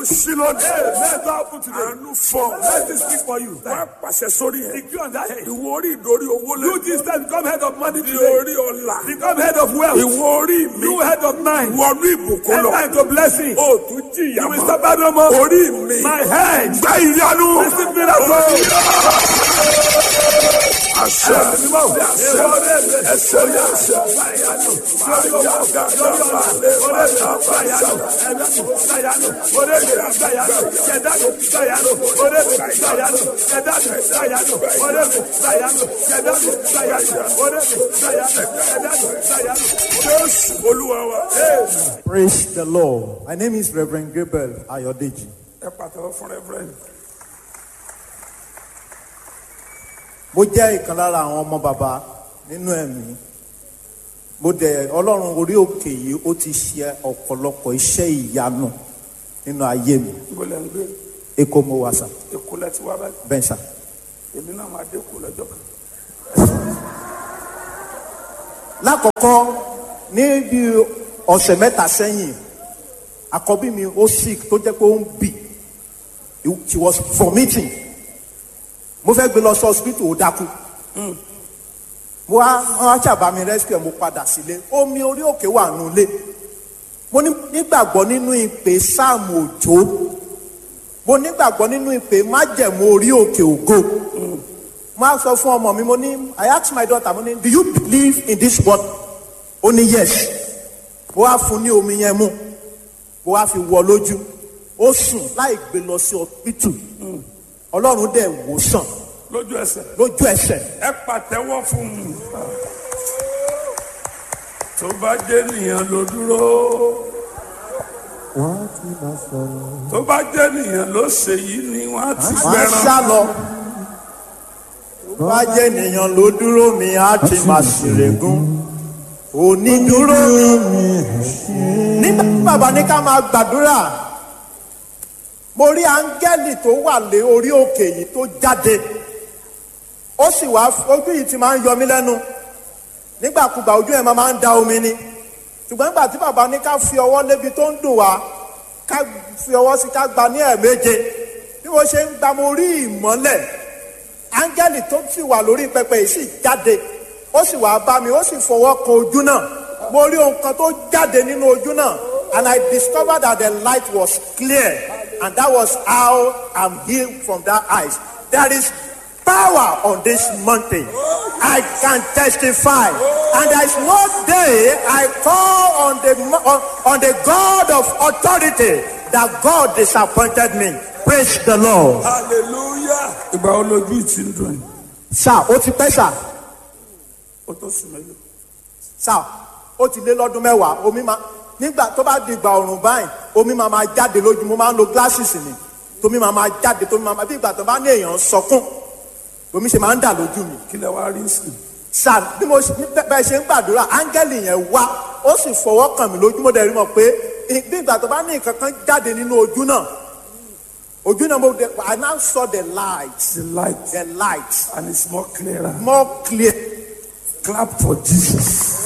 sí lónìí. Let God put today. àánú fọ. Let this speak for you. wá pàṣẹ sórí ẹ. Decree on that head. ìwọ orí ìdórí owó lẹ. You this time become head of money di today. orí ọ̀la. Become head of wealth. ìwọ orí mi. You head of mind. wọnú ìbùkún lọ. Enter into blessing. o tún jìyà You will mọ́. suffer no more. orí mi. My head. gba ìyanu. Receive miracle. àṣẹ àṣẹ ẹsẹ ní àṣẹ. jésù olúwa wa. Praise the Lord. My name is Reverend Gabriel Ayodeji. ẹ pàtàkì fún rẹ́fúrẹ́ǹdì. Mo jẹ́ ìkan lára àwọn ọmọ bàbá nínú ẹ̀mí. Mo dẹ̀ Ọlọ́run orí òkè yìí ó ti ṣe ọ̀pọ̀lọpọ̀ iṣẹ́ ìyanu nínú ayé mi. ibo lẹ́ ń gbé Èkó mo wà sà, èkó lẹ́ ti wá báyìí. bẹ́ẹ̀ sà. èmi náà máa dé kó lọ́jọ́ kan. Lákọ̀ọ́kọ́ ní bí ọ̀sẹ̀ mẹ́ta sẹ́yìn, àkọ́bí mi ó sick tó jẹ́ pé ó ń bì. She was vomiting. Mo fẹ́ gbé lọ sí hospital ó dákú. mo wá wọn wá ṣàbá mi rescue mo padà sílé omi orí òkè wà nulẹ̀ mo ní- nígbàgbọ́ nínú ìpè sáàmù òjò mo nígbàgbọ́ nínú ìpè májẹ̀mú orí òkè ògo mo á sọ fún ọmọ mi mo ní I ask my daughter mo ní do you believe in this word ó ní yes mo wá fún ní omi yẹn mu mo wá fi wọ lójú ó sùn láì gbé lọ sí ọpítù Ọlọ́run dẹ̀ wò sàn lójú ẹsẹ̀. lójú ẹsẹ̀ ẹ pàtẹ́wọ́ fún un. tó bá jẹ́ nìyẹn ló dúró. tó bá jẹ́ nìyẹn ló ṣe yìí ni wọ́n á ti máa gbẹran. sá lọ. tó bá jẹ́ ènìyàn ló dúró mi á ti máa ṣèrègùn. onídúró mi. nígbà tí bàbá ní ká máa gbàdúrà mo rí áńgẹ́lì tó wà lé orí òkè yìí tó jáde ó sì wá ojú yìí ti máa ń yọ mí lẹ́nu nígbàkúgbà ojú ẹ̀ máa ń da omi ni ṣùgbọ́n nígbà tí bàbá ní ká fi ọwọ́ lébi tó ń dùn wá ká fi ọwọ́ sí ká gba ní ẹ̀ẹ̀méje bí mo ṣe ń gba mo rí ìmọ́lẹ̀ áńgẹ́lì tó sì wà lórí pẹpẹ yìí sì jáde ó sì wá bá mi ó sì fọwọ́ kan ojú náà mo rí ohun kan tó jáde nínú ojú náà and I discovered that the light was clear and that was how I'm healed from that eyes there is power on this mountain. I can testify. And there is no day I call on the mo- on, on the God of authority that God disappointed me. Praise the Lord. hallelujah. ìgbà wo lójú ìtì ń dùn yìí. Sá ó ti pẹ́ sá. ó tó sùn mẹ́lẹ̀. Sá ó ti lé lọ́dún mẹ́wàá. Omi máa nígbà tó bá di ìgbà ọ̀rùn báyìí omi máa máa jáde lójú mo máa ń lo glasses ni. Tómi máa máa jáde tómi máa máa bí ìgbà tó bá ní èèyàn sọkún. Omi ṣe máa ń dà lójú mi. kí lẹ wá rí sí. sàn bí mo ṣe- bẹ́- bẹ́ẹ̀ ṣe ń gbàdúrà áńgẹ́lì yẹn wá ó sì fọwọ́ kàn mí lójú mo dẹ̀ rí mọ̀ pé ì- bí ìgbà tó bá ní nǹkan kan jáde nínú ojú náà ojú náà mo dẹ̀ I now saw the light the light the light and it's more clearer. more clear clap for jesus.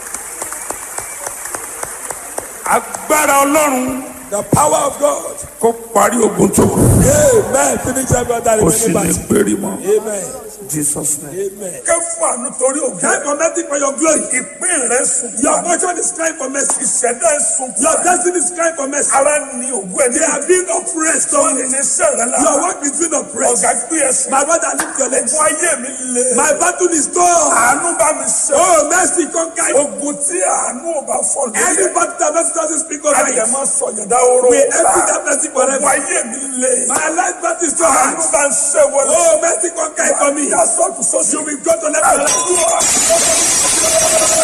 agbára ọlọ́run The power of God. kó parí ogun tó kù. Amen. Finish every other kó sì ní remaining péré mọ́. Amen. jesus name. Amen. kẹ́ fún àánú torí ògùn. Cry for nothing for your glory. ìpín rẹ̀ sùn. Your fortune is crying for mercy. ìṣẹ̀dá ẹ̀ sùn. Your destiny is crying for mercy. ara ni ògùn ẹ̀ They are being oppressed. wọ́n on ní it. sẹ́rẹ̀ la. Your work is being oppressed. ọ̀gá gbé ẹsẹ̀. My brother, lift your legs. fún ayé mi le. My battle is done. àánú bá mi sẹ́. Oh, mercy, conquer. ogun tí àánú ò bá fọ́ lórí ẹ̀. Everybody that mercy doesn't speak over ayé it. máa sọ yọ̀dá oró. We empty that mercy forever. Ọ̀pọ̀ ayé mi le. My life battle is too àánú hard. bá ń ṣe wọlé. Oh, mercy, conquer it for me. Ìyá sọ́ọ̀tù sọ́ọ̀tù. You will go to next level.